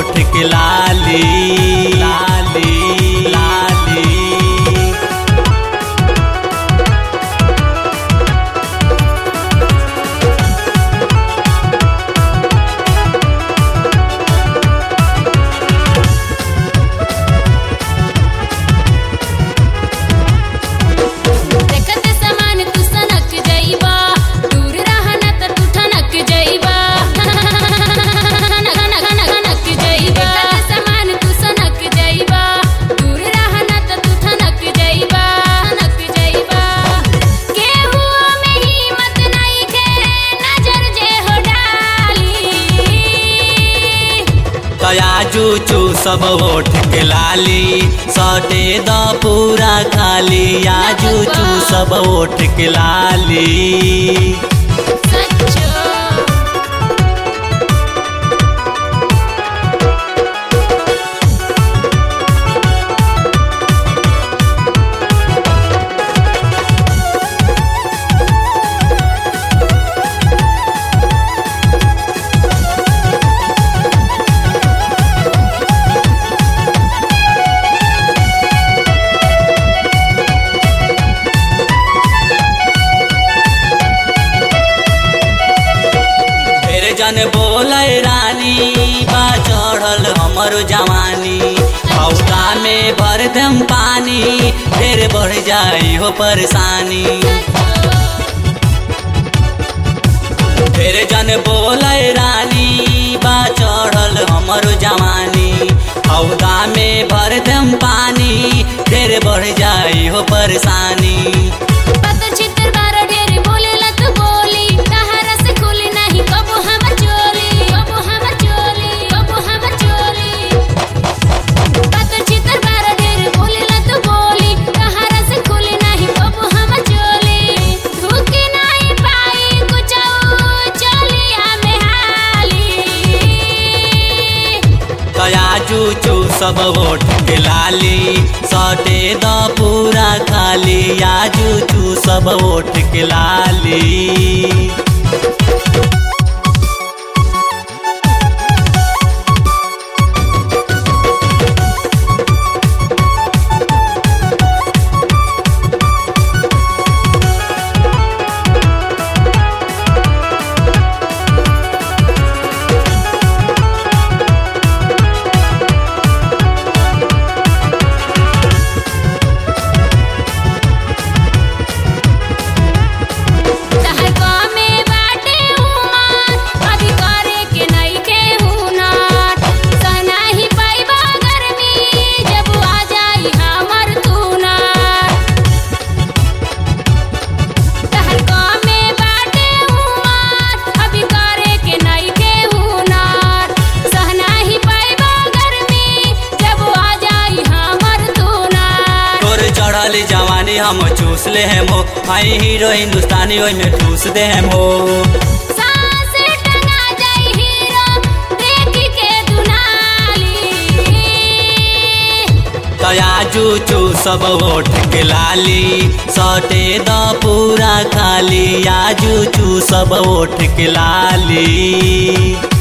ओठ के लाली लाली लाली देखत समान तू सनक जइबा दूर रहना त तू ठनक जइबा ठनक जइबा देखत समान तू सनक जइबा दूर रहना त तू ठनक जइबा ठनक जइबा केहू में हिम्मत नइखे नजर जे हो डाली तयाजू चू सब ओठ के लाली सटे द पूरा खाली आजू चू सब ओठ के लाली सच्चो फिर जन बोले रानी बा चढ़ल हमर जवानी हौका में भर दम पानी फिर बढ़ जाई हो परेशानी फिर जन बोले रानी बा चढ़ल हमर जवानी हौदा में भर दम पानी फिर बढ़ जाई हो परेशानी पत चित्र बार ढेर बोलेला तू बोली तहरा से खुली नहीं कबो हमर चोली कबो हमर चोली कबो हमर चोली पत चित्र बार ढेर बोलेला तू बोली तहरा से खुली नहीं कबो हमर चोली धुकी नहीं पाई कुछ चोलिया में हाली तयाजू चू सब ओठ के लाली सटे द पूरा खाली आजू चू सब ओठ के लाली तहर गामे बाटे उमर अभी करे के नइखे हुनर सनाही पाइबा गर्मी जब आ जाई हमर तुनर तहर गामे बाटे उमर अभी करे के नइखे हुनर सहनाही पाइबा गर्मी जब आ जाई हमर तुनर तोर चढ़ल जवानी हम चूस ले हम हो आई हीरो हिंदुस्तानी ओई में ठूस दे हम हो सांस टंगा जाई हीरो देख के दुनाली तयाजू चू सब ओठ के लाली सटे द पूरा खाली आजू चू सब ओठ के लाली